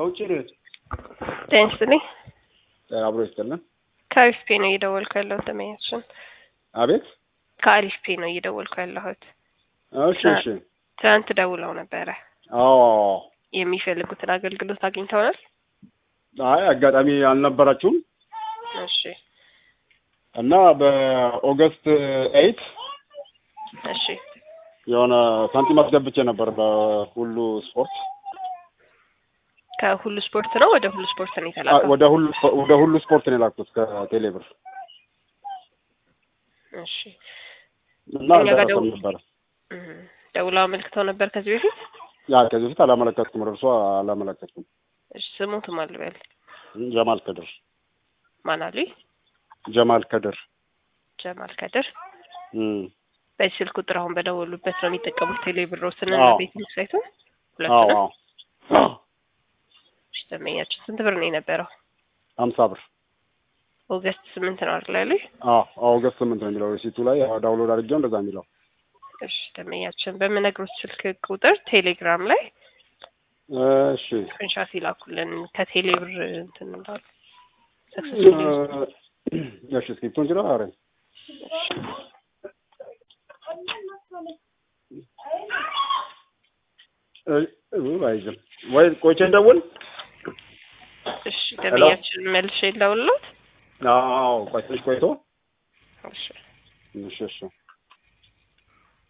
ከውጭ ነው። ጤና ይስጥልኝ። አብሮ ይስጥልን። ከአሪፍ ፔ ነው እየደወልኩ ያለሁት ደመኛችን። አቤት። ከአሪፍ ፔ ነው እየደወልኩ ያለሁት። እሺ እሺ። ትናንት ደውለው ነበረ። አዎ። የሚፈልጉትን አገልግሎት አግኝተውናል? አይ አጋጣሚ አልነበራችሁም እሺ እና በኦገስት ኤይት እሺ የሆነ ሳንቲም አስገብቼ ነበር በሁሉ ስፖርት ከሁሉ ስፖርት ነው ወደ ሁሉ ስፖርት ነው አ- የተላከው? ወደ ሁሉ ወደ ሁሉ ስፖርት ነው የላኩት ከቴሌብር እሺ እና እኛ ጋር አልደረሰም ደውል- ነበረ። እም፣ ደውለው አመልክተው ነበር ከዚህ በፊት? ያ ከዚህ በፊት አላመለከትኩም፣ እርሷ አላመለከትኩም። እሺ ስሙትም አልበል ጀማል ከድር ማን አሉኝ? ጀማል ከድር ጀማል ከድር። እም። በዚህ ስልክ ቁጥር አሁን በደወሉበት ነው የሚጠቀሙት ቴሌብሮስን አዎ። ቤት ሳይቱን አዎ ሁለቱንም? አዎ እሺ ደንበኛችን ስንት ብር ነው የነበረው? ሀምሳ ብር ኦገስት ስምንት ነው አይደል ያሉኝ? አዎ ኦገስት ስምንት ነው የሚለው ሪሲቱ ላይ ያው ዳውንሎድ አድርጌው እንደዛ የሚለው እሺ ደንበኛችን በምነግሮት ስልክ ቁጥር ቴሌግራም ላይ እሺ ስክሪንሻት ይላኩልን ከቴሌ ብር እንትን እንዳሉ ሰክሰስፉሊ እሺ እስክሪፕቱን ችለው አረ አይዝም ወይ ቆይቼ እንደውል እሺ ደንበኛችን መልሼ ልደውልልዎት አዎ ቆይ ትንሽ ቆይቶ እሺ እሺ እሺ